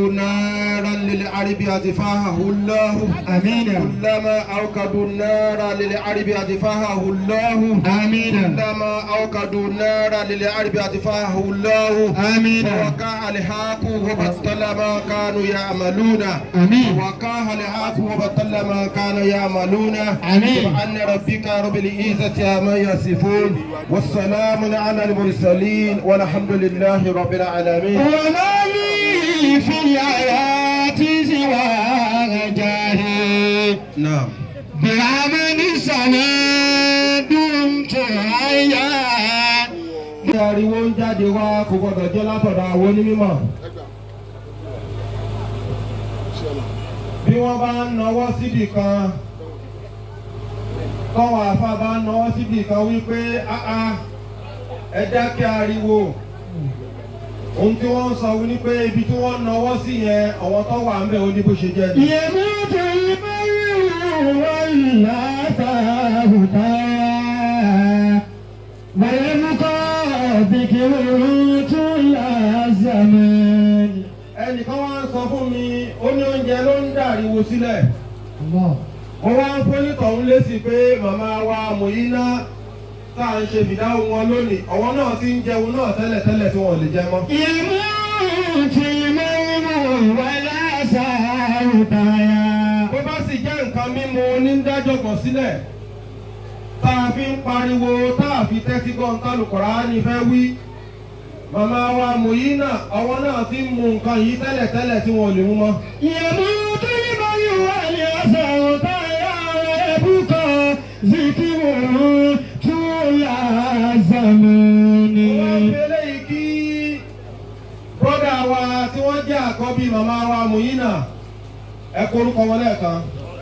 نارا للعرب أطفاها الله آمين كلما أوقدوا النار للعرب أطفاها الله آمين كلما أوقدوا النار للعرب أطفاها الله آمين ووقع الحق وبطل ما كانوا يعملون آمين ووقع الحق وبطل ما كانوا يعملون آمين. سبحان ربك رب العزة عما يصفون والسلام على المرسلين والحمد لله رب العالمين وما لي في الحياة سوى رجائي نعم بعمل السنة دمت حيا bí ariwo ń jáde wá kò gbọdọ̀ jẹ́ látọ̀dọ̀ àwọn onímọ̀. bí wọ́n bá ń nawọ́ síbì kan tọ́wọ́ àfa bá ń nawọ́ síbì kan wípé áá ẹ dákẹ́ ariwo ohun tí wọ́n ń sọ ní pé ibi tí wọ́n ń nawọ́ sí yẹn àwọn tó wà ń bẹ̀ ó ní bó ṣe jẹ́ ni. يموت المرء ولا فهدى ويبقى ذكره طول الزمان ẹnìkan wá ń sọ fún mi ó ní oúnjẹ ló ń dàríwo sílẹ̀. الله mo wá ń fónítọ̀ ń lé sí pé màmá wa Mùyínà tá à ń ṣe fìdáhùn wọn lónìí ọ̀wọ́n náà ti ń jẹun náà tẹ́lẹ̀tẹ́lẹ̀ tí wọ́n lè jẹ mọ́. يموت المرء ولا سهدى bó bá sì jẹ́ nǹkan mímu onídájọ́ kan sílẹ̀ tá a fi ń pariwo tá a fi tẹ́tí gbọ́n tálùkọ̀rá ni fẹ́ wí. màmá wa Mùyínà ọ̀wọ́n náà ti ń mu nǹkan yìí tẹ́lẹ̀tẹ́lẹ̀ tí wọ́n lè mú mọ́. يموت المرء ولا سهدى ويبقى ذكره طول الزمان wọ́n fi eléyìí kí bọ́dà wa tí wọ́n jẹ́ àkọ́bí màmá wa Mùyínà ẹ korúkọ wọn lẹ́ẹ̀kan.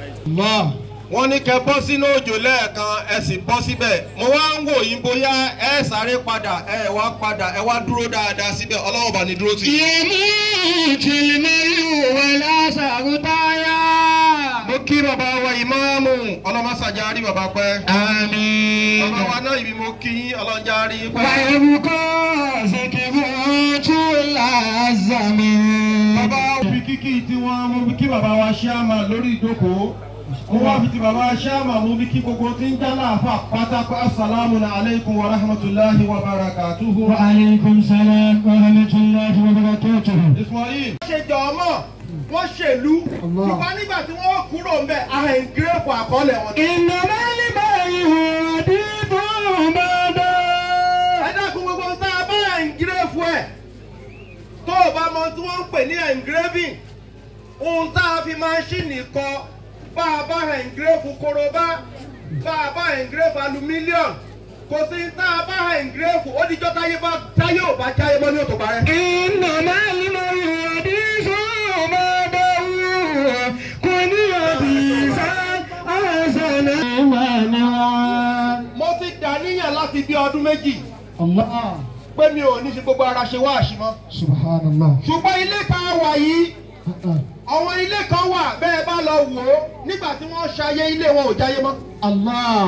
wọ́n ní kẹ́ bọ́ sínú òjò lẹ́ẹ̀kan ẹ sì bọ́ síbẹ̀ mo wá ń wò yín bóyá ẹ sáré padà ẹ wá padà ẹ wá dúró dáadáa síbẹ̀ ọlọ́wọ́ bá ní dúró tì. يموت المرء ولا سهدى mo kí bàbá wa ìmáàmù ọlọ́mọsàjà rí bàbá pẹ́. آمين bàbá wa náà ibi mo kí yín ọlọ́njà rí pẹ́. ويبقى ذكره طول الزمان bàbá fi kíkì tí wọ́n mú kí bàbá wa ṣáàmà lórí ìjókòó mo wá fi ti bàbá ṣáàmà mú kí gbogbo tí ń jálá àfà pátákó asalaamu alaykum wa rahmatulahi wa barakatuhu. وعليكم السلام ورحمة الله وبركاته Ismail. wọ́n ṣe jọ ọmọ wọ́n ṣèlú ṣùgbọ́n nígbà tí wọ́n kúrò ń bẹ̀ àhẹ̀ngírẹ́pù àkọọ́lẹ̀ wọn. إنما البيع رديف بعدا ẹ dákun gbogbo tá a bá àhẹ̀ngírẹ́pù ẹ̀ tó o bá mọ tí wọ́n ń pè ní engraving ohun tá a fi máṣíìnì kọ bá a bá engraving korobá bá a bá engraving alumílíọ̀nù kò sí tá a bá engraving ó dijọ́ táyé bá táyé ò bá jáyé mọ́ ní òtò parẹ́. إنما البيع رديف بعدا كن حديثا حسنا ونوى mo ti dàníyàn láti bí ọdún méjì الله pé mi ò ní fi gbogbo ara ṣe wáàṣì mọ́ سبحان الله ṣùgbọ́n ilé kan wà yìí àwọn ilé kan wà bẹ́ẹ̀ bá lọ wò ó nígbà tí wọ́n ṣayé ilé wọn ò jáyé mọ́. الله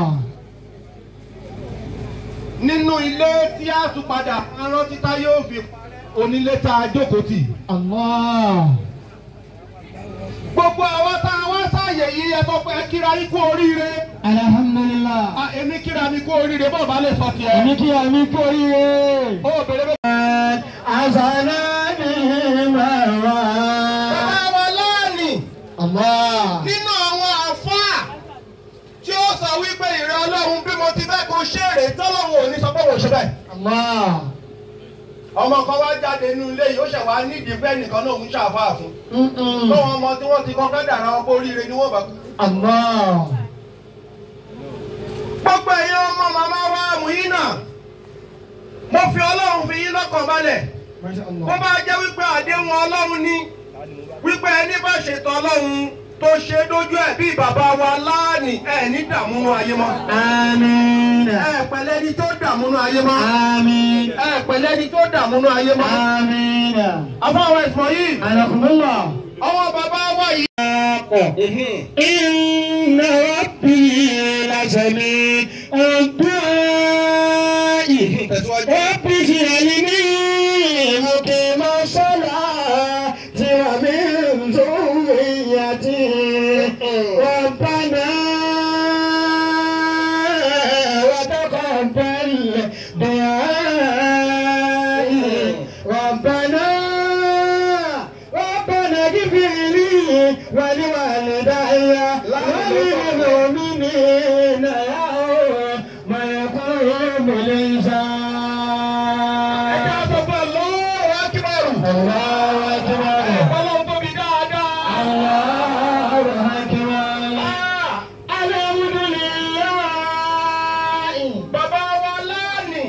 nínú ilé tí a tún padà rántí tá yóò fi onílé tá a jókòó tì. الله gbogbo àwọn tá a wá sáàyè yìí ẹ sọ pé ẹ kíra yín kú oríire. الحمد لله a èmi kíra mi kú oríire bọ́ọ̀ bá lè sọ tiẹ̀. èmi kí àmì kú oríire. ó bèrè bẹ́ẹ̀. àṣàlá ni màwá. bàbá wa láàánì Allah. nínú àwọn àfáà tí ó sọ wípé ìrẹ́ ọlọ́run bí mo ti fẹ́ kó ṣèrè tọ́lọ́run ò ní sọ pé wò ṣe bẹ́ẹ̀. Allah. ọmọ kan wá jáde nínú ilé yìí ó ṣẹ̀ wá nídìí bẹ́ẹ̀ nìkan náà ń ṣàfáà fún. Mm-mm. lọ́wọ́ ọmọ tí wọ́n ti kọ́ fẹ́ dàrá wọn kó oríire ni wọ́n bá kú. Allah. gbogbo ẹ̀yin ọmọ màmá wa Mùyínà mo fi ọlọ́run fi yín lọ́kàn balẹ̀ Masha bó Allah. bá jẹ́ wípé àdéhùn ọlọ́run ni wípé ẹni bá ṣètò ọlọ́run tó ṣe dójú ẹ̀ bí bàbá wa láàánì ẹ̀ ní dààmú nú ayé mọ́ Àmín. ẹ̀ pẹ̀lẹ́ ni tó dààmú nú ayé mọ́ Àmín. ẹ̀ pẹ̀lẹ́ ni tó dààmú nú ayé mọ́ Àmín. afáwọn ẹ̀sùn yìí Anakumullah. ọwọ́ bàbá wa yìí. إن ربي لسميع الدعاء رب اجعلني مقيم الصلاة ومن ربنا وتقبل دعائي ربنا ربنا اغفر لي ولوالدي وللمؤمنين يوم يقوم الإنسان ẹ̀ka sọ pé lọ́wọ́ akíbarù. الله أكبر ọlọ́run tóbi dáadáa. الله أكبر Ah, الحمد لله bàbá wa láàánì.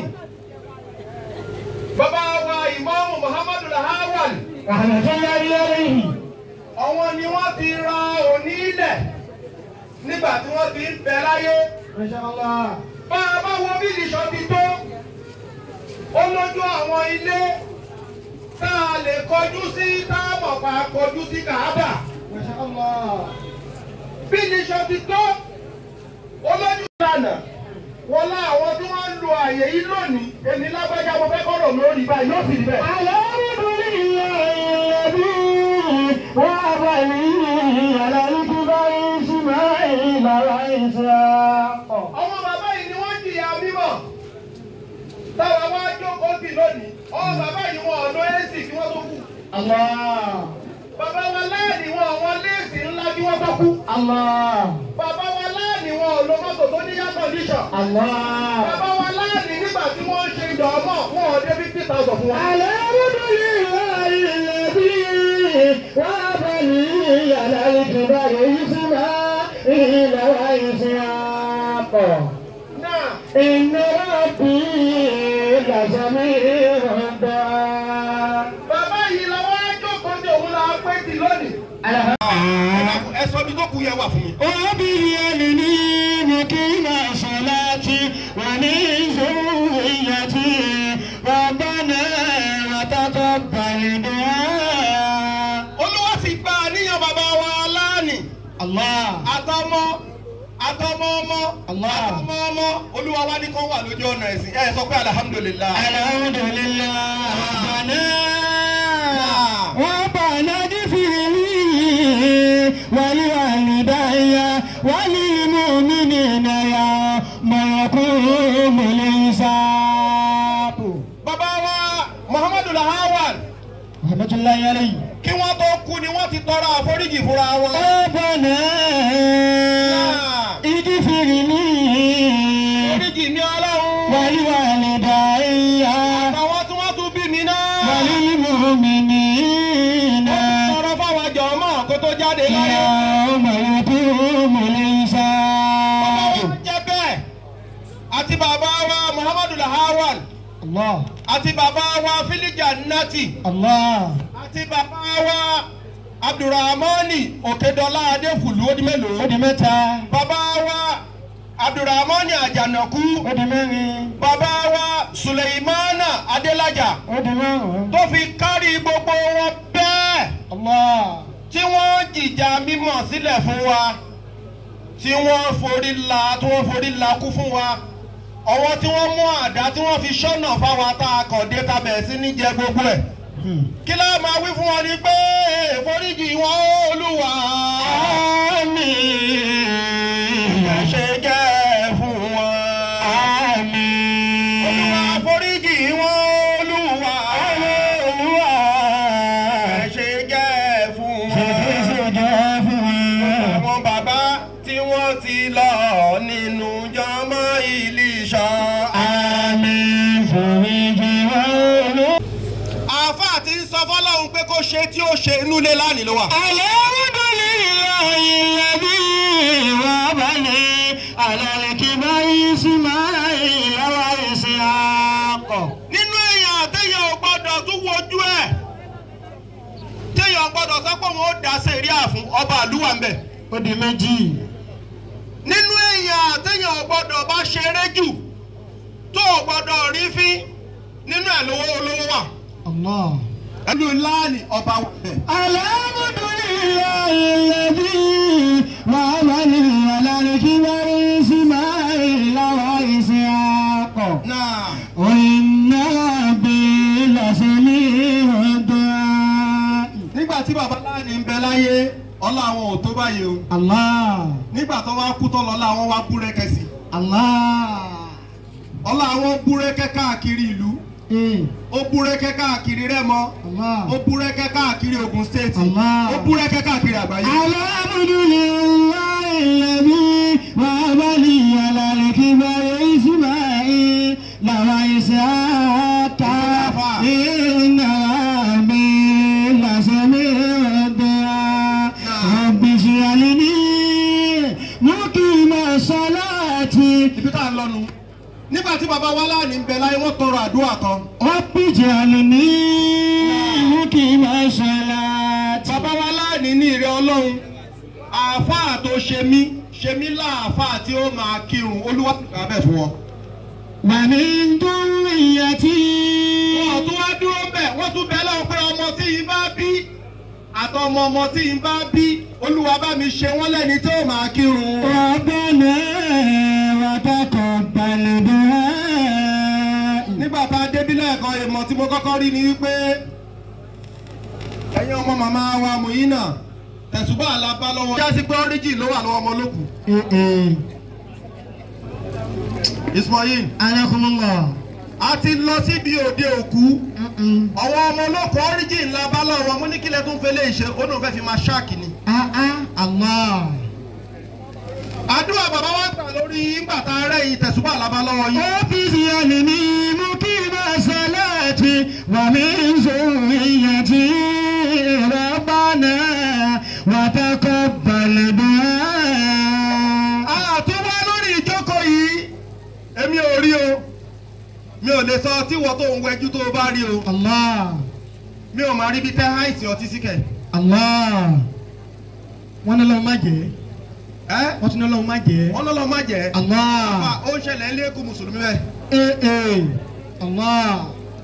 bàbá wa ìmọ̀ọ́mù muhammadu lahawal. رحمة الله عليه àwọn ni wọ́n ti ra òní ilẹ̀ nígbà tí wọ́n ti ń bẹ láyé. ما شاء الله bá a bá wo bí ìṣọ́ ti tó ó lójú àwọn ilé tá a lè kọjú sí tá a mọ̀ pa kọjú sí kàábà. ما شاء الله bí ìṣọ́ ti tó ó lójú ìlànà wọn lá àwọn tí wọ́n ń lo àyè yìí lónìí èmi lágbájá mo fẹ́ kọ́rọ̀ lórí báyìí yóò sì rí bẹ́ẹ̀. الحمد لله الذي وهب لي على الكبر إسماعيل وإسحاق àwọn bàbá yìí ni wọ́n jìyà mímọ̀ táwa wá jókòó sí lónìí àwọn bàbá yìí wọn ọ̀dọ́ èsì kí wọ́n tó kú. الله bàbá wa láàánì wọn àwọn léèsì ńlá kí wọ́n tó kú. الله bàbá wa láàánì wọn ò lo mọ́tò tó ní air condition. الله bàbá wa láàánì nígbà tí wọ́n ń ṣe ìdánmọ̀ wọn ò dé fifty thousand fún wa. الحمد لله الذي وهب لي على الكبر إسماعيل وإسحاق náà إن ربي لسميع الدعاء bàbá yìí làwọn ajókòó tí òun là á pé tì lónìí. ẹ sọ bí tó kù yẹ wà fún mi. وباليمين مقيم صلاتي ومن ذريتي ربنا وتقبل دعاء olúwa sì gba àníyàn bàbá wa láàánì. الله àtọmọ àtọmọ ọmọ Allah. àtọmọ ọmọ olúwa wa ní kán wà lójú ọ̀nà ẹ̀sìn ẹ sọ pé alihamudulilayi. الحمد لله ربنا ربنا اغفر لي ولوالدي وللمؤمنين يوم يقوم الحساب bàbá wa muhammadu lahawal رحمة الله عليه kí wọ́n tó kú ni wọ́n ti tọrọ àforíjì fúnra wọn. ربنا اغفر لي àforíjì ní ọlọ́run. ولوالدي àwọn tí wọ́n tún bí mi náà. وللمؤمنين tọrọ fáwọn jọmọ kó tó jáde láyé. يوم يقوم bàbá الحساب wa jẹ́ bẹ́ẹ̀ àti bàbá wa muhammadu lahawal الله àti bàbá wa filija nati الله àti bàbá wa abdulrahmani òkèdọlá adéfùlù ó di mélòó. ó di mẹ́ta bàbá wa abdulrahmani àjànàkú ó di mẹ́rin bàbá wa suleimana adélájà ó di márùn-ún tó fi kárí gbogbo wọn bẹ́ẹ̀ Allah tí wọ́n jìjà mímọ̀ sílẹ̀ fún wa tí wọ́n forí la tí wọ́n forí la kú fún wa ọwọ́ tí wọ́n mú àdá tí wọ́n fi ṣọ́nà fáwa tá a kàn dé ta bẹ̀rẹ̀ sí ní jẹ gbogbo ẹ̀ kí ló máa wí fún wọn ni pé foríjì wọn olúwa àmín ẹ ṣe jẹ́ fún wọn. àmín olúwa foríjì wọn olúwa Olúwa ẹ ṣe jẹ́ fún ṣe wọn. kí ṣe jẹ́ fún wọn. àwọn bàbá tí wọ́n ti lọ nínú jọmọ ìlíṣọ. àmín foríjì wọn Olúwa. àáfàá ti ń sọ fọlọ́run pé kó ṣe tí ó ṣe inú ilé lánìí ló wà. Alhamdulillahi alladhi wabani ala al-kibari Ismail wa Ishaq. nínú èèyàn téèyàn ò gbọ́dọ̀ tún wojú ẹ̀ téèyàn ò gbọ́dọ̀ sọ pé òun ó dá sẹ́ríà fún ọba àlúwà ń bẹ̀. Ó di méjì. nínú èèyàn téèyàn ò gbọ́dọ̀ bá ṣeré jù tó ò gbọ́dọ̀ rí fín nínú ẹ̀ lówó olówó wà. Allah. ẹnu láàánì ọba wà bẹ̀. Alhamdulillahi alladhi wabani ala al-kibari Ismail wa Ishaq. náà Wa inna rabbi lasami'ud du'a. nígbà tí baba láàánì ń bẹ láyé ọlá àwọn ò tó báyìí o Allah. nígbà tó wá kú tó lọ́lá àwọn wá búrẹ́kẹ́ sí Allah. ọlá àwọn búrẹ́kẹ́ káàkiri ìlú Eh. ó búrẹ́kẹ́ káàkiri Rẹ́mọ Allah. ó búrẹ́kẹ́ káàkiri Ògùn state Allah. ó búrẹ́kẹ́ káàkiri àgbáyé. Alhamdulillahi alladhi wahaba li ala al-kibari Ismail wa Ishaqa inna rabbi lasami'ud du'a. Rabbi ij'alni muqima salati ibi tá a lọ nu nígbà tí baba wa láàánú ń bẹ láyé wọ́n tọrọ àdúrà kan Rabbi ij'alni muqima salati. baba wa láàánú ní ìrẹ Ọlọ́run àáfàá tó ṣe mí ṣe mí láàfáà tí ó máa kírun olúwa abẹ́ fún wọn. Wa min dhurriyyati wọ́n tún wá dúró bẹ̀ wọ́n tún bẹ̀ lọ́wọ́ pé ọmọ tí yín bá bí àtọmọ ọmọ tí yín bá bí olúwa bá mi ṣe wọ́n lẹ́ni tí ó máa kírun. Rabbana wa taqabbal du'a. nígbà tá a débí lẹ́ẹ̀kan ìmọ̀ tí mo kọ́kọ́ rí ni wípé ẹ̀yin ọmọ màmá wa Muyina tẹ̀sùbá àlábá lọ́wọ́. jásí pé ọ́ríjì ló wà lọ́wọ́ ọmọ olókù. Eh eh. Ismail Anakumullah. a ti lọ síbi òde òkú Mm-mm. ọwọ́ ọmọ olókù ọ́ríjì ńlá bá lọ́wọ́ mo ní kílẹ̀ tó ń fẹ́ lé ìṣe ó náà fẹ́ fi máa ṣáàkì ni. Ah ah. Allah. àdúrà bàbá wa gbà lórí ńgbà tá a rẹ̀ yìí tẹ̀sùbá àlábá lọ́wọ́ yìí. Ọ́fíìsì àlèmí mú kí máa salati wa min zurriyyati Rabbana wa taqabbal du'a. àtúwá lórí ìjókòó yìí èmi ò rí o mi ò lè sọ tí wọ́n tó ń wẹjú tó o bá rí o Allah. mi ò máa rí bí tẹ́ àìsí ọtí síkẹ̀. Allah. Wọ́n ní lọ́wọ́ má jẹ́. ẹ́ Wọ́n tún ní lọ́wọ́ má jẹ́. wọ́n lọ́lọ́ má jẹ́ Allah. àfà ó ń ṣẹlẹ̀ ilé ẹ̀kọ́ mùsùlùmí bẹ́ẹ̀. Eh eh. Allah.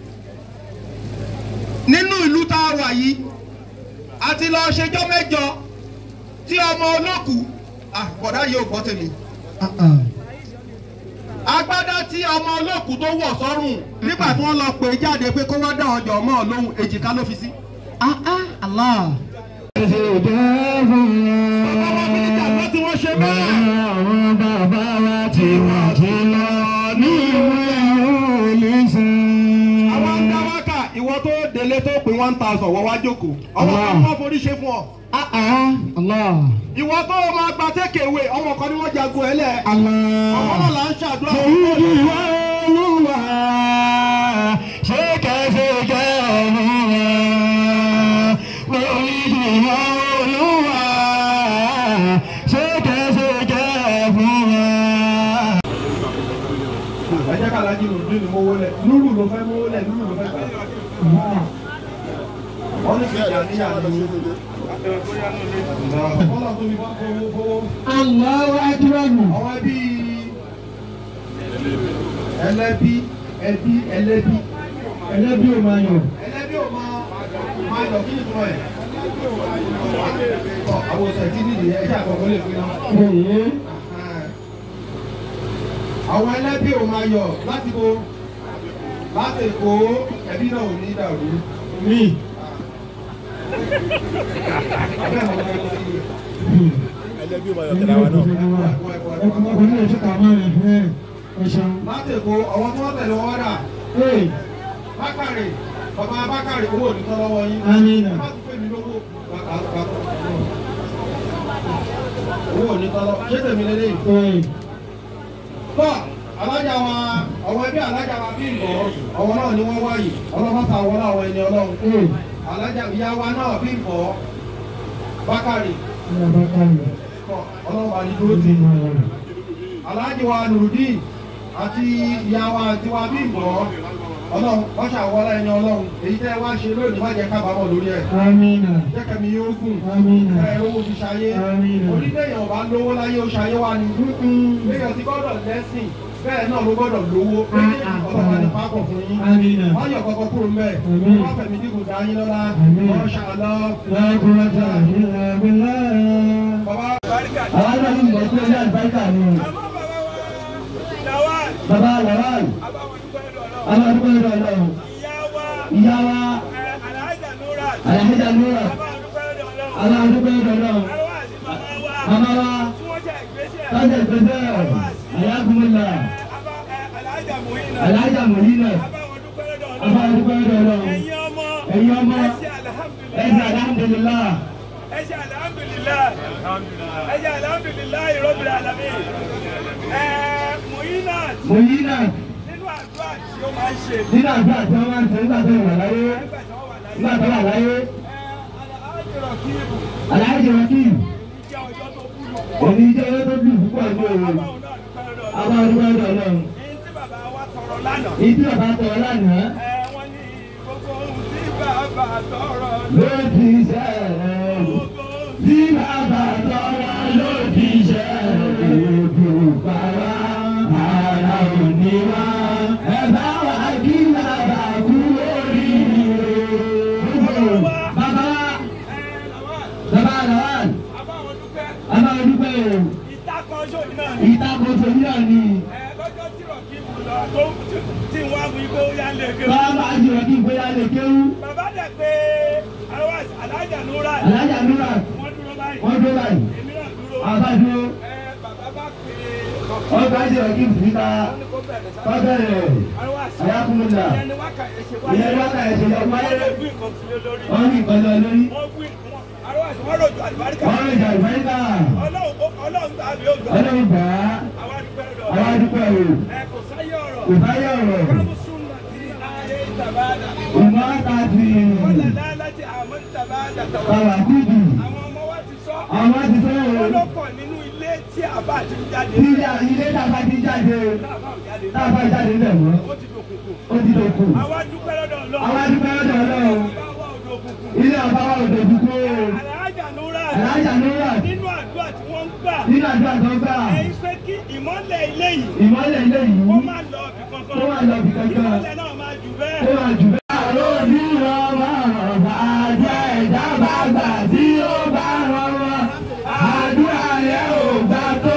nínú ìlú tá a wà yìí a ti lọ ṣẹjọ́ mẹ́jọ tí ọmọ olókù ah bọ̀dá yìí ò gbọ́ tèmi Ah ah. agbádá tí ọmọ olókù tó wọ̀ sọ́rùn nígbà tí wọ́n lọ pè é jáde pé kó wá dá ọjọ́ mọ́ ọ lóhùn èjìká ló fi sí. Ah ah. Allah. bàbá wa fi níjà lọ tí wọ́n ṣe bẹ́ẹ̀. Àwọn bàbá wa ti wà ti lọ ní ìwé olùsìn. àwọn ń dá wákà ìwọ tó délé tó pín one thousand wọ́n wá jókòó ọmọ kan Allah. wọ́n forí ṣe fún ọ. Ah ah. Allah. ìwọ tó máa gba tékèwé ọmọ kan ni wọ́n jagun ẹ lẹ̀. Allah. ọmọ náà là ń ṣàdúrà fún Èyí bọ́ọ̀lù. ni Olúwa ṣé kẹsẹ̀ jẹ́ Olúwa. Èyí ni Olúwa ṣé kẹsẹ̀ jẹ́ fún wa. ẹ jẹ́ ká lajú lòdì ní mowó lẹ̀ lúrù ló fẹ́ mowó lẹ̀ lúrù ló fẹ́ gbà. wọ́n ní kìí àníyà ni. wọ́n lọ tóbi wọ́n fowó fowó. Allahu akbar. àwọn ẹbí ẹlẹ́bí ẹbí ẹlẹ́bí Ẹlẹ́bí ò máa yọ̀. ẹlẹ́bí ò máa máa yọ kí ni tó ẹ̀. Tọ́, àwọn oṣù ẹ̀tí nìyí ẹ̀jẹ̀ àkọ́kọ́ lè fi náà. Èyí. àwọn ẹlẹ́bí ò máa yọ láti bo láti Èkó ẹbí náà ò ní dàrú. Mi. Abẹ́ àwọn ọmọ ẹgbẹ́ yìí. ẹlẹ́bí ò máa yọ̀ tẹ̀lé wa náà. Ọkùnrin náà ṣe kà máa rẹ̀ fún ẹ̀. Ẹ ṣeun. láti Èkó àwọn tí wọ́n tẹ̀lé wọn rà Ee. Bákàrè bàbá Bákàrè owó ò ní tán lọ́wọ́ yín. Amina. Ẹ má tún pè mí lówó. Bàbá bàbá owó ò ní tán lọ́wọ́. Ṣé tèmi lélẹ́yìn? Ee. tọ́ alájà wa àwọn ẹbí alájà wa bí nbọ ọwọ́ náà ni wọ́n wáyé ọlọ́mọ ta àwọn àwọn ẹni ọlọ́run Ee. alájà ìyá wa náà bí nbọ bákàrè Ní abákàlẹ̀. tọ́ ọlọ́run wa ní dúró tì alájì wa nùrùdín àti ìyá wa àti wa bí nbọ ọlọ́run wọ́n ṣàwọ́lá ẹni ọlọ́run èyí tẹ́ wá ṣe lónìí má jẹ́ kábàámọ̀ lórí ẹ̀ Amina. jẹ́ kẹ́mi yóò gùn Amina. ẹ̀ owó fi ṣayé Amina. onídẹ̀yàn bá lówó láyé ó ṣayé wá ní Béèyàn ti gbọ́dọ̀ lẹ́sìn bẹ́ẹ̀ náà ló gbọ́dọ̀ lówó. Méjèèjì ọlọ́pàá ní pápọ̀ fún yín. Amina. Wọ́n yọ̀ kọ́kọ́ kúrò mbẹ́. Àmín. Wọ́n fẹ̀mí dínkù dá yín lọ́la. Àmín. Wọ́n ṣàlọ́. La quwwata illa billah. Bàbá Àwọn náà ń bọ̀ sí ilé àlùbáríkà ni. Bàbá Lawal. Àwọn àdúgbò ìlú Ọlọ́run. Ìyá wa. Alhaja Nura. Aláàdúgbò dọ̀dọ̀. Àwọn àti màmá wa. Màmá wa. Tí wọ́n jẹ́ ìgbésẹ̀. Tọ́jà ìgbésẹ̀. Àyàkùnmọ̀lá. Abá ẹ Alájà Mòyínà. Alájà Mòyínà. Abáwọn dúpẹ́ lọ́dọ̀ Ọlọ́run. Aláàdúgbò dọ̀dọ̀. Ẹ̀yin ọmọ. Ẹ̀yin ọmọ. Ẹ ṣe Ẹ̀sìn alhamdulillah. alhamdulillah. Ẹ ṣe alhamdulillah. Ẹ ṣe alhamdulillah rabbil alamin. Ẹ Mòyínà Mòyínà. nínú àdúrà tí ó máa ń ṣe. Nínú àgbà tí wọ́n máa ń ṣe nígbà tó wà láyé. Nígbà tí wọ́n wà láyé. Nígbà tó wà láyé. Ẹ Alhaji Rakibu Aláàjì Rakim. jẹ́ ọjọ́ tó kúrò. Òní jẹ́ owó tó dùn púpọ̀ ní òru. Abáwọn náà dúpẹ́ lọ́dọ̀ Ọlọ́run. Aláàdúgbò dọ̀dọ̀. Èyí tí bàbá wa tọrọ lánàá. Ìdí ọ̀bá tọ̀ lánàá. Ẹ wọ́n ní gbogbo ohun tí bàbá tọrọ Ló ti ṣẹlẹ̀. gbogbo ohun Tí bàbá tọ́ra ló ti ṣẹlẹ̀. Ojú bàbá ara ò ní wá. Ẹ bá wa kí bàbá kú oríire. Bàbá ẹ làwọn bàbá Lawal. abáwọn dúpẹ́. Aláwọ̀ dúpẹ́ o. ìtakọ̀ ọjọ́ yìí náà ni. Ìtakòtò yíyá ni. ẹ lọ́jọ́ tí Rakibu lọ tó tí wọ́n á mú igbó yá lé ké. Bàbá àjùrọ̀ kí n gbé yálé kéwú. bàbá dẹ̀ pé àwọn Alájà Nura Alájà Nura. wọ́n dúró báyìí. Wọ́n dó báyìí. èmi náà dúró. Àbá dúró. ẹ bàbá bá pè é. Ọgbà àjùrọ̀ kí n fi ta. wọ́n ní kó bẹ̀rẹ̀ sáà. Kọ́bẹ̀rẹ̀. àwọn àṣà Àyàkùnmùlà. ìyẹn ni wákà ẹ̀ ṣe wáyé. Ìyẹn wákà ẹ̀ ṣe yọ wáyé. wọ́n lè gbé nǹkan sílé lórí. Wọ́n ní ìkọjọ lórí. wọ́n gbé wọn àwọn àṣà wọ́n rọ̀jò àlùbáríkà. Wọ́n lè jà ìfẹ́ńtà. ọlọ́run ọlọ́run tàbí ó gbà. Ọlọ́run gbà á. àwọn àdúgbò ẹ̀rọ. Àwọn adúpẹ́ o. ẹ kò sáyé ọ̀rọ̀. Kò sáyé ọ̀rọ̀. kámúsùn nàti ayé ìtàbádà. Ìmọ̀ àtàtì. kọ́lá láti àmọ́ ìtàbádà tàwọn. Bàbá kúdù. àwọn ọmọ wa ti sọ. Àwọn ti fẹ́ o. wọ́n ló pọ̀ nínú ilé tí àbá ti ń jáde. Tíjà ilé tàbá ti jáde. Táàbà ò jáde. Tàbá jáde lẹ̀ mọ́. ó ti dòkùnkùn. Ó ti dòkù. àwa dúpẹ́ lọ́dọ̀ Ọlọ́run. Àwọn adúpẹ́ lọ́dọ̀ Ọlọ́run. bá wà òdo òkùnkùn. Ilé ọba wa ò dòkú kó. Àlàájà Nura. Alájà Nura. nínú àdúrà tí wọ́n ń gbà. Nínú àdúrà tó gbà. ẹ̀yin fẹ́ kí ìmọ́lẹ̀ ilé yìí Ìmọ̀lẹ̀ ilé yìí. kó má lọ ibì kankan. Kó má lọ ibì kankan. ìmọ́lẹ̀ náà máa jù bẹ́ẹ̀. Ó máa jù bẹ́ẹ̀. Àlójú ọmọ ọ̀bà jẹ́ ìjábá gbà tí ó bá rọrọ. Àdúrà yẹn ò gbà tó.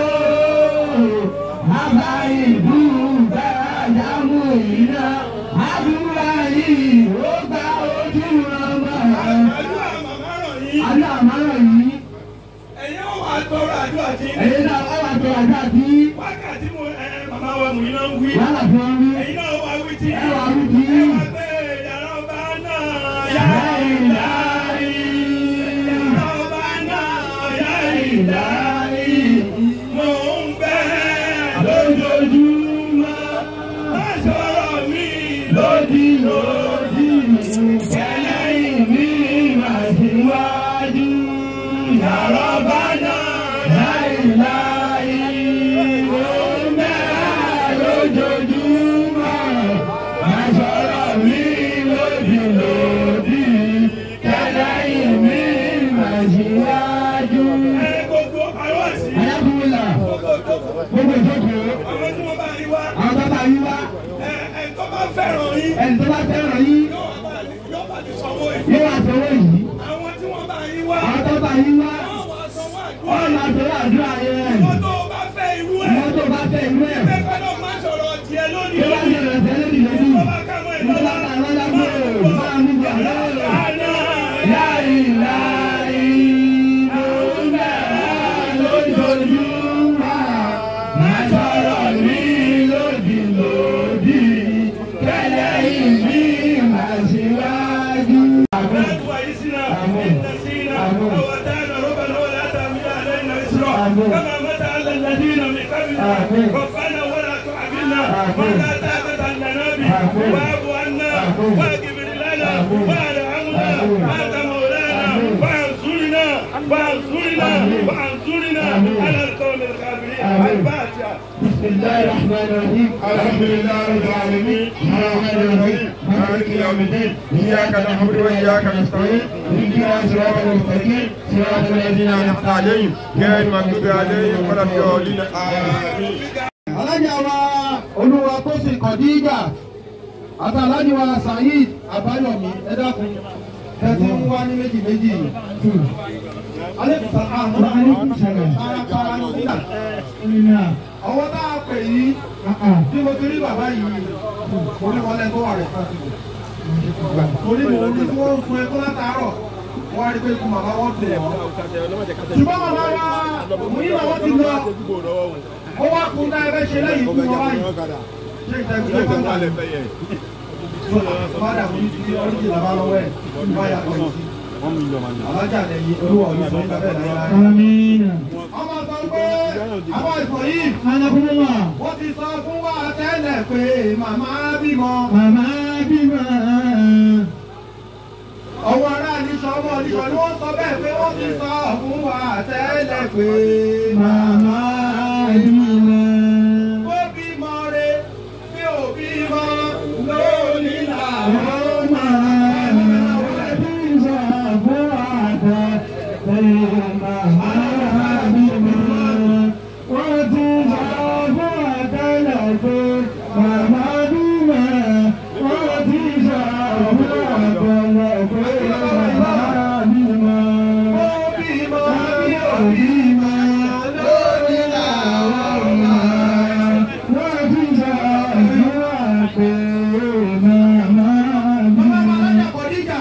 Bàbá ìlú bẹ́ẹ̀ jámù iná. Àdúrà yìí ó gba ojú ọmọ. àdúrà màmá ràn yín. Àdúrà àmárọ̀ yìí. ẹ̀yin ó wà tọrọ àdúrà tí. Èyí náà ó wà tó àdúrà tí wákàtí mo ẹ màmá wa mú iná ń wí. wàhálà fi wọn rí. ẹ̀yin náà wà wí tí. Ẹ wà wí tí. ẹ wà pé yàrá ọba náà yá ìlàrí. yàrá ọba náà yá ìlàrí. mo ń bẹ́ Lójoojúmọ́. má sọ̀rọ̀ mi lódì lódì ẹlẹ́yìn mi máa síwájú yàrá bá náà láìláì ọmọ lójoojúmọ́ máa sọ̀rọ̀ mi lódì lódì ẹlẹ́yìn mi máa síwájú. ẹ gbogbo àwọn àṣì. alákùnrinlà gbogbo ìjókòó. gbogbo ìjókòó àwọn tí wọ́n bá rí wá. àwọn bàbá yín wá ẹ ẹ tó bá fẹ́ràn yín. ẹni tó bá fẹ́ràn yín yóò bá yóò bá ti sanwó yìí. yóò wá sanwó yìí. àwọn tí wọ́n bá rí wá. àwọn tó bá yín wá wọ́n wá sanwó wọ́n àdúrà. máa sọ̀rọ̀ àdúrà yẹn. wọ́n tó bá fẹ́ irú ẹ̀. wọ́n tó bá fẹ́ ìlú ẹ̀. ẹ gbọ́dọ̀ máa sọ̀rọ̀ tiẹ̀ lónìí tó bá lónìí. sọ̀rọ̀ ẹ̀sẹ̀ lórí lórí. tó bá ká mọ́ tó bá ìlọ́lá. ta àwọn lágbó máa mú bọ̀ lọ́wọ́. láì láì lóun bẹ̀rẹ̀ lójoojúmọ́. máa sọ̀rọ̀ ní lòdì lòdì. kẹ́lẹ́ ìbí máa síwájú. كما متى على الذين من قبلنا ربنا ولا تعبدنا ولا طاقة لنا به واعف عنا واغفر لنا وارحمنا انت مولانا وانصرنا وانصرنا وانصرنا على القوم الكافرين الفاتحه بسم الله الرحمن الرحيم الحمد لله رب العالمين الرحمن الرحيم مالك يوم الدين اياك نعبد واياك نستعين اهدنا صراط المستقيم صراط الذين انعمت عليهم غير المغضوب عليهم ولا الضالين امين alájà wa olúwa tó sì kọ̀díjà àti alájà wa saheed abáyọ̀mí ẹ dákun tẹ́tí ń wá ní méjì méjì alẹ́kùn sàkáàmù kárakára nígbà ọwọ́ tá a pè yí bí mo ti rí bàbá yìí orí wọlé tó wà rẹ̀ pàṣẹ torí mo rí tí wọ́n ń fún ẹkọ́ látàárọ̀ wọ́n á rí pé ikú màmá wọn dùn wọ́n. ṣùgbọ́n màmá wa òun yìí làwọn ti lọ ó wá kun dá ẹgbẹ́ ṣe lẹ́yìn ikú wọn báyìí ṣé ìtẹ̀kùn ló kàn wá fada mo ní ti ọdún làbá lọ́wọ́ ẹ̀ wọ́n yà kọ́ sí. alájà lẹ́yìn olúwa òní sọ nípa bẹ́ẹ̀ láyé láyé. Àmín. ọmọ sọ pé àwọn ìsọ̀ yìí Anakunmọ́. wọ́n ti sọ fún wa tẹ́lẹ̀ pé màmá bímọ. Màmá bímọ. ọwọ́ ará níṣọ́ ọmọ níṣọ́ ni wọ́n sọ bẹ́ẹ̀ pé wọ́n ti sọ fún wa tẹ́lẹ̀ pé Màmá bímọ. ó bímọ re bí ò bímọ lónìí làwọn máa. ó bímọ bí ò bímọ lónìí làwọn máa. Bàbá Alájà Kọ̀díjà,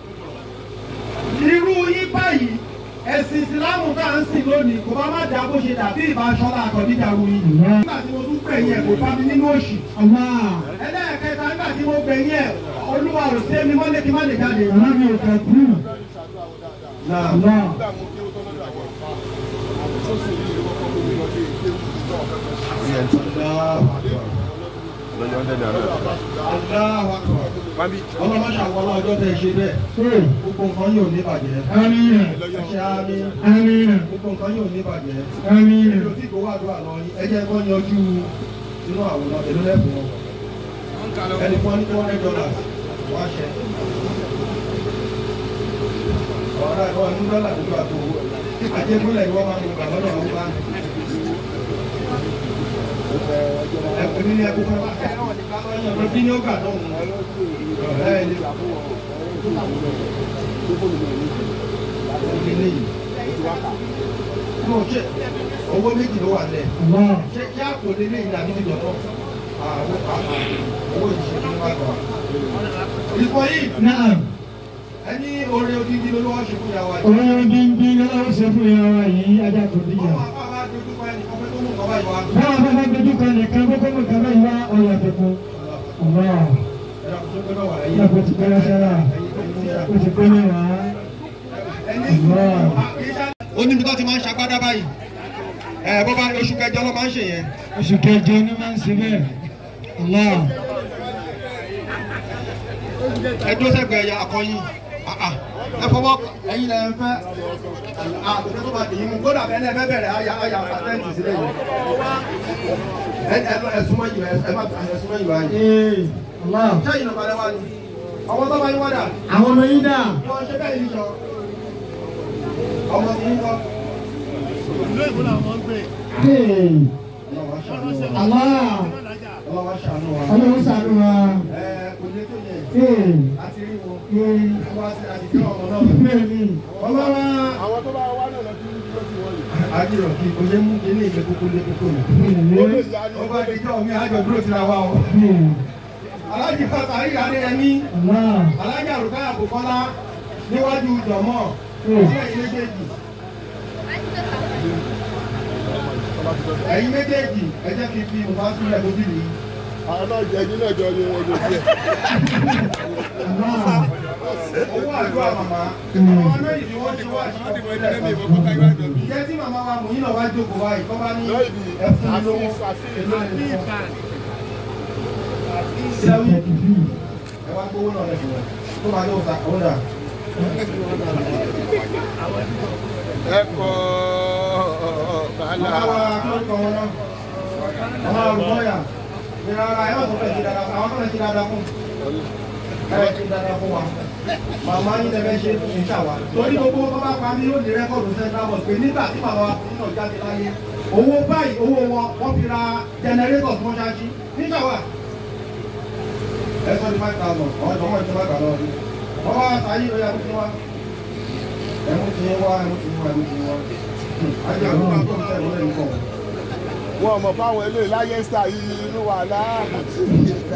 irú yín báyìí, ẹ̀sìn ìsìlámù tá à ń sìn lónìí kò bá má dá bó ṣe dàbí ìbáṣọ́lá Kọ̀díjà ru yìí. Nígbà tí mo tún gbẹ̀yìn ẹ̀ kò bá mi nínú òṣì. Ẹlẹ́ẹ̀kẹta nígbà tí mo gbẹ̀yìn ẹ̀, olúwa ò sí ẹni mọ́lé kí má lè jáde. Allahu Akbar. Ọlọ́mọṣà wọlé ọjọ́ tẹ̀ ṣe bẹ́ẹ̀. Gbogbo nǹkan yóò ní bàjẹ́. Ẹ ṣe àmì. Gbogbo nǹkan yóò ní bàjẹ́. Èlò tí kò wá àdúrà lọ yín, ẹ jẹ́ kó yanjú inú àwòrán èlò lẹ́bùn wọn. Ẹni fún ní two hundred dollars wá ṣẹ. Ọ̀rọ̀ ẹ̀kọ́ ní dọ́là tó gbà tó owó. Ajégúnlẹ̀ ni wọ́n máa ń gbà lọ́dọ̀ àwọn bá Ẹ̀kọ́ ní ẹkú fún wa. Ẹ̀rọ bí ní ó gbà lọ́hùn. Ẹ̀ ní ìdílé yìí. Mo ṣe owó méjì ló wà lẹ̀. Ṣé kí àpò lé ní ìlànà níbi dọ̀tọ̀? Àwọn owó ìṣe ní wàá gbà. Ìfọ̀ yìí Naam. ẹni oore odidi ló lọ́wọ́ ṣe fún ìyàwó àjẹ́. Orin díndí lọ́wọ́ ṣe fún ìyá wa yìí, ajá kò díjà. Ọmọ àpá bá dojú kọ ẹnì kan pé tó mú nǹkan báyìí wá. Báwa bá bá dojú kan nìkan kókó mọ̀ kàbá yìí wá ọ̀yà tuntun. Ọ̀wá. Ẹ̀rọ kò tó gbé náà wà lẹ́yìn. Ìyá kò ti pẹ́ sára. Ó ti pẹ́ mẹ́wàá. ó níbi tó ti máa ń ṣagbádá báyìí ẹ bó bá oṣù kẹjọ ló máa ń ṣe yẹn Oṣù kẹjọ ni máa ń ṣe bẹ́ẹ̀. Allah. ẹjọ́ sẹ́gbẹ̀ẹ́ ẹ̀yà akọyin Ah, ah. ẹ fọwọ́ ẹ̀yin lẹ ń fẹ́ àtúntò tó bá dì í mú kódà bẹ́ẹ̀ náà ẹ fẹ́ bẹ̀rẹ̀ àyà àyà àtẹ́ǹtì sílẹ̀ yìí ẹ ẹ ẹ súnmọ́ yìí ẹ ẹ má ẹ súnmọ́ yìí báyìí Ee. Allah. sẹ́yìn ló balẹ̀ wá ni ọmọ tó bá yín wádà Àwọn ọmọ yín dà. wọ́n ṣe bẹ́ẹ̀ yìí sọ ọmọ tí yín kọ́ Ee. ọlọ́wọ́ ṣàánú wa Allah. ọlọ́wọ́ ṣàánú wa Ọlọ́run ṣàánú wa. ẹ kò lè tó yẹ Ee. àti rí wọn Ee. wọ́n á ti àti kí ọmọ náà Bẹ́ẹ̀ ni. ọmọ wa. àwọn tó bá wá náà lọ sí ìlú tí wọ́n yìí. Ajírọ̀ kí o lé mú ilé ìgbé kókó lé kókó nù. ó lè yá ní Ó bá di jọ́ mi àjọ dúró ti ra wa o. Ee. Alájì Fata Ayíyá ní ẹni. Allah. Alájì Àrùká Àbùkọ́lá níwájú Jọ̀mọ́. Hmm. Ní ẹ̀yin méjèèjì. Ẹ̀yin méjèèjì ẹ jẹ́ kí n fi Mùbá sílẹ̀ bójú mi. àwọn náà jẹ nínú ẹjọ ni ẹjọ díẹ̀. Allah. Owó àdúrà màmá. Àwọn méjì ni wọ́n ti wá àṣìkò ìpínlẹ̀ kan. Ìjẹ́ tí màmá wa mú yín náà wá jókòó wáyé kọ́ bá ní ẹ̀fún mi lówó. Èló ni fún ọ? Sẹ́wọ́n. ẹ wá gbówó náà lẹ́sìn rẹ̀ tó máa yóò sa òun dà. ẹ kọ́ bàálà. Màmá wa akọ́kọ́ wọn náà. Màmá wa rúbọ́yà. Ìrìn ara ẹ̀ wọ́n tó fẹ́ ṣe dáadáa fún àwọn tó fẹ́ ṣe dáadáa fún. Ẹ fẹ́ ṣe dáadáa fún wa. Màmá yín lẹ fẹ́ ṣe ní ṣàwá. Torí gbogbo tó bá pa mí yóò ní rẹ́kọ̀dù Central Mosque pé nígbà tí màmá wa nínú jáde láyé. Owó báyìí owó wọn wọ́n fi ra jẹnẹrétọ̀ tí wọ́n ṣáájú ní ṣàwá. Ẹ sọ ní five thousand. Àwọn ìjọba ìjọba gbà lọ́wọ́ wọ́n wá sáyé lórí àbúkí wá ẹ̀mú ti ń wá ẹ̀mú ti ń wá ẹ̀mú ti ń wá ajé àbúkí àbúkí ọ̀sẹ̀ ìwọlé nǹkan wọn mọ̀ fáwọn eléyìí láyé star yìí inú wà láà.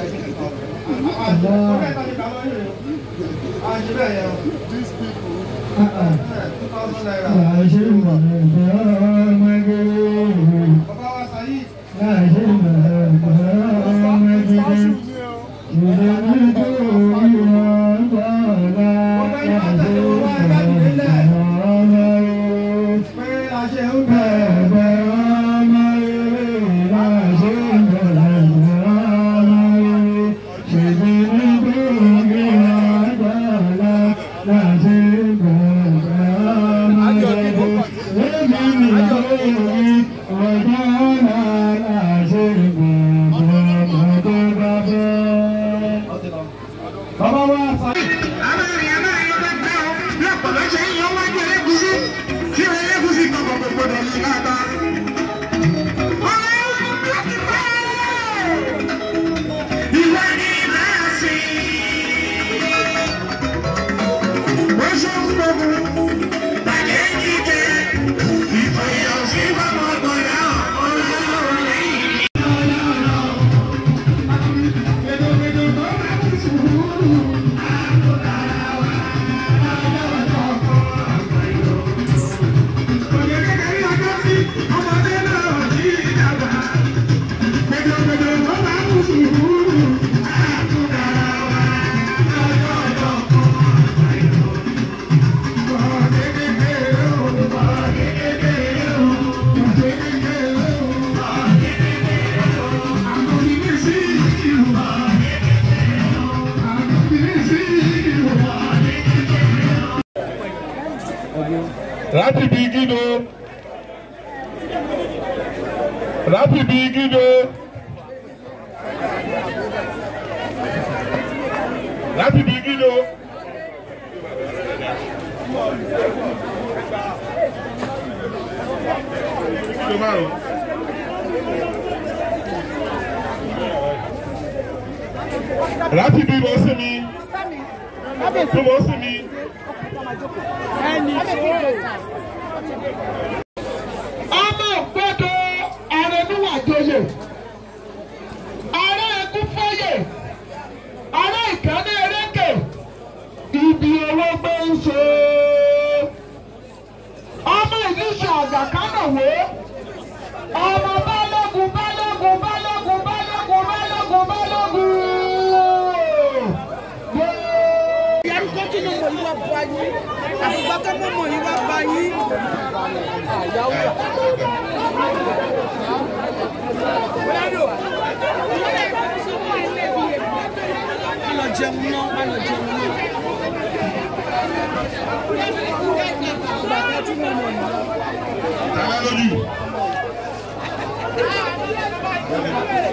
àṣẹ bẹ́ẹ̀ yẹn o. these people two thousand naira. bàbá wa sàyí. pé a ṣe ń bẹ̀. bàbá wa sàyí. láti bí gídó láti bí gídó láti bí gídó. Gídó márùn-ún. láti bí bọ́ sí mi bí bọ́ sí mi. ọmọ gbọ́dọ̀ ààrẹ níwàjọyè ààrẹ ẹkúfọyè ààrẹ ìkànnì erékè ibi owó gbé ń ṣe ọmọ ìdíṣẹ àgàkánàwó ọmọ balógun balógun balógun balógun balógun balógun. yẹn kó kí ni mo yí wá bá yín àgbà tó mọ̀ mọ̀ yí wá bá yín. má lọ jẹun náà má lọ jẹun náà. bàtà tí mo mọ̀ yìí. Tàbá lójú.